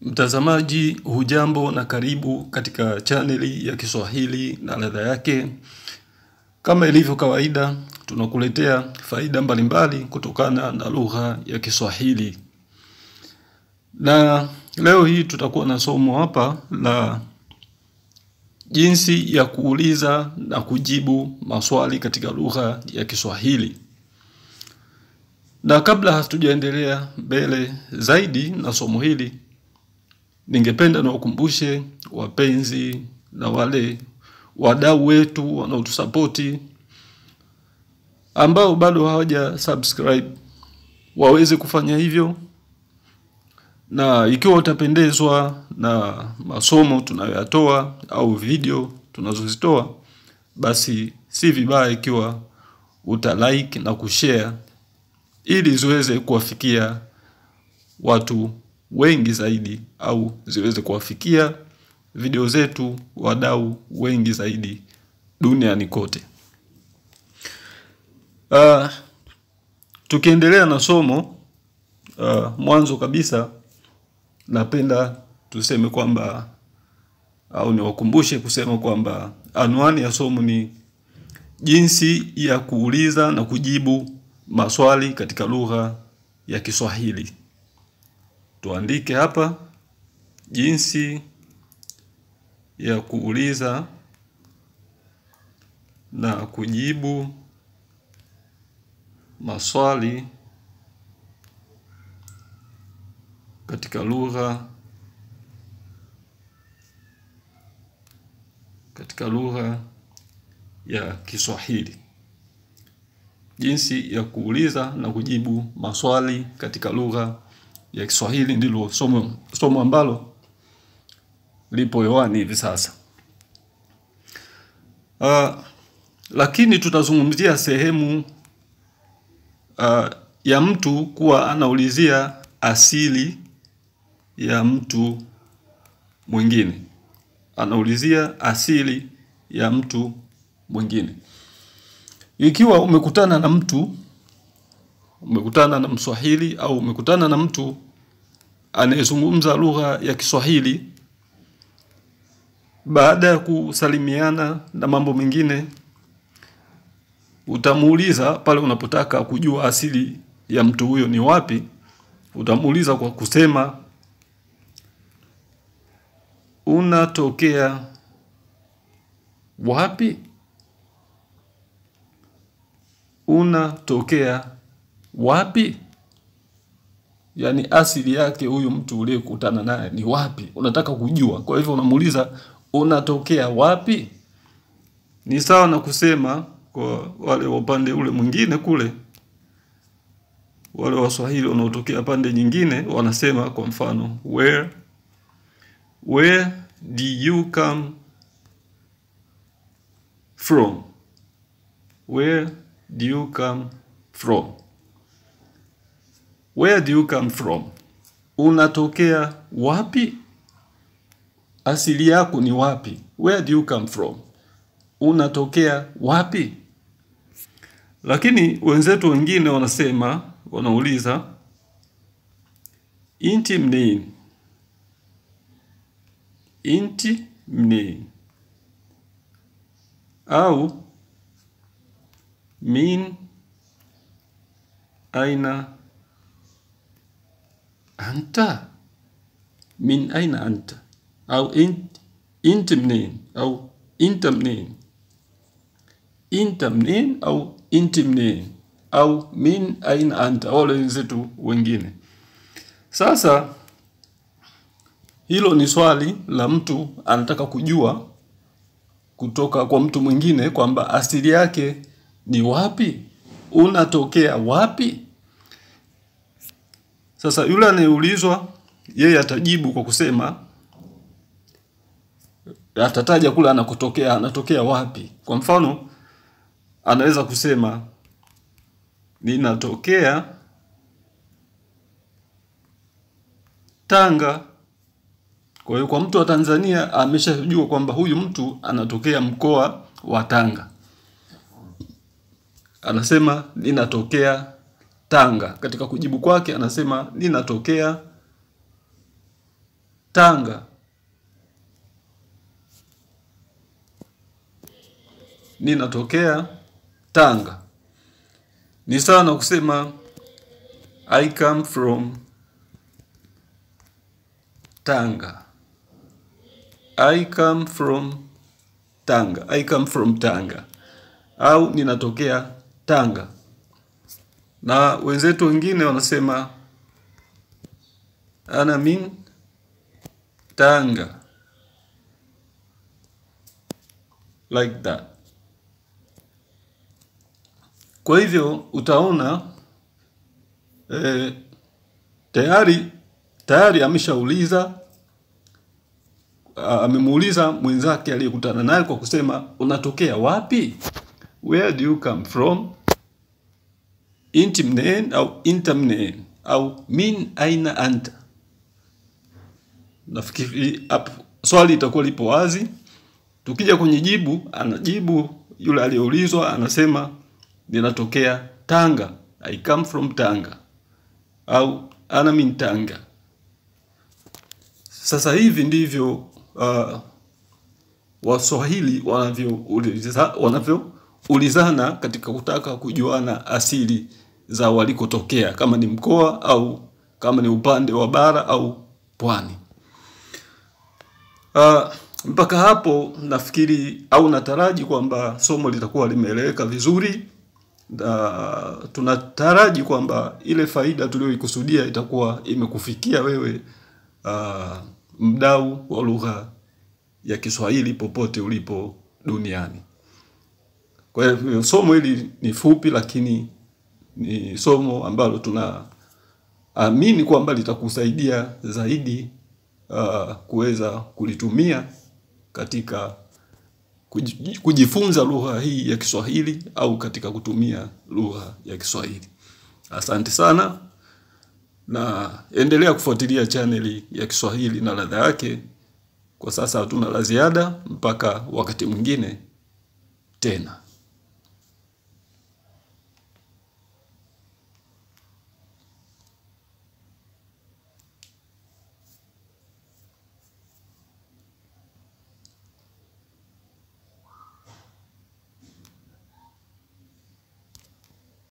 Mtazamaji hujambo na karibu katika chaneli ya Kiswahili na ladha yake. Kama ilivyo kawaida, tunakuletea faida mbalimbali kutokana na lugha ya Kiswahili. Na leo hii tutakuwa na somo hapa la jinsi ya kuuliza na kujibu maswali katika lugha ya Kiswahili. Na kabla hatujaendelea mbele zaidi na somo hili, ningependa niwakumbushe wapenzi na wale wadau wetu wanaotusapoti ambao bado hawaja subscribe waweze kufanya hivyo, na ikiwa utapendezwa na masomo tunayoyatoa au video tunazozitoa, basi si vibaya ikiwa uta like na kushare ili ziweze kuwafikia watu wengi zaidi au ziweze kuwafikia video zetu wadau wengi zaidi duniani kote. Uh, tukiendelea na somo uh, mwanzo kabisa napenda tuseme kwamba au niwakumbushe kusema kwamba anwani ya somo ni jinsi ya kuuliza na kujibu maswali katika lugha ya Kiswahili. Tuandike hapa jinsi ya kuuliza na kujibu maswali katika lugha katika lugha ya Kiswahili. Jinsi ya kuuliza na kujibu maswali katika lugha ya Kiswahili ndilo somo, somo ambalo lipo hewani hivi sasa. Uh, lakini tutazungumzia sehemu uh, ya mtu kuwa anaulizia asili ya mtu mwingine, anaulizia asili ya mtu mwingine. Ikiwa umekutana na mtu, umekutana na Mswahili au umekutana na mtu anayezungumza lugha ya Kiswahili, baada ya kusalimiana na mambo mengine, utamuuliza pale unapotaka kujua asili ya mtu huyo ni wapi, utamuuliza kwa kusema unatokea wapi? Unatokea wapi? Yaani asili yake huyu mtu uliyekutana naye ni wapi? Unataka kujua. Kwa hivyo unamuuliza unatokea wapi? Ni sawa na kusema kwa wale wa upande ule mwingine kule, wale Waswahili wanaotokea pande nyingine wanasema kwa mfano where where do you come from? Where do you come from? Where do you come from? Unatokea wapi? Asili yako ni wapi? Where do you come from? Unatokea wapi? Lakini wenzetu wengine wanasema, wanauliza inti mnini, inti mnini au min aina anta, min aina anta au int, inti mnini au inta mnini, inta mnini au inti mnini au min aina anta, wale wenzetu wengine. Sasa hilo ni swali la mtu anataka kujua kutoka kwa mtu mwingine kwamba asili yake ni wapi, unatokea wapi. Sasa yule anayeulizwa yeye atajibu kwa kusema, atataja kule anakotokea, anatokea wapi. Kwa mfano, anaweza kusema ninatokea Tanga. Kwa hiyo kwa mtu wa Tanzania ameshajua kwamba huyu mtu anatokea mkoa wa Tanga. Anasema ninatokea Tanga. Katika kujibu kwake anasema ninatokea Tanga. Ninatokea Tanga. Ni sawa na kusema I come from Tanga. I come from Tanga. I come from Tanga. Au ninatokea Tanga. Na wenzetu wengine wanasema ana min Tanga. Like that. Kwa hivyo utaona eh, tayari tayari ameshauliza amemuuliza mwenzake aliyekutana naye kwa kusema unatokea wapi? Where do you come from? Inti mneen au inta mneen au min aina anta. Nafikiri hapo swali itakuwa lipo wazi. Tukija kwenye jibu, anajibu yule aliyeulizwa anasema ninatokea Tanga. I come from Tanga. Au ana min Tanga. Sasa hivi ndivyo uh, Waswahili wanavyoulizana wanavyoulizana katika kutaka kujuana asili za walikotokea, kama ni mkoa au kama ni upande wa bara au pwani. Uh, mpaka hapo nafikiri au nataraji kwamba somo litakuwa limeeleweka vizuri. Uh, tunataraji kwamba ile faida tuliyoikusudia itakuwa imekufikia wewe uh, mdau wa lugha ya Kiswahili popote ulipo duniani. Kwa hivyo somo hili ni fupi, lakini ni somo ambalo tunaamini kwamba litakusaidia zaidi uh, kuweza kulitumia katika kujifunza lugha hii ya Kiswahili au katika kutumia lugha ya Kiswahili. Asante sana na endelea kufuatilia chaneli ya Kiswahili na ladha yake. Kwa sasa hatuna la ziada mpaka wakati mwingine tena.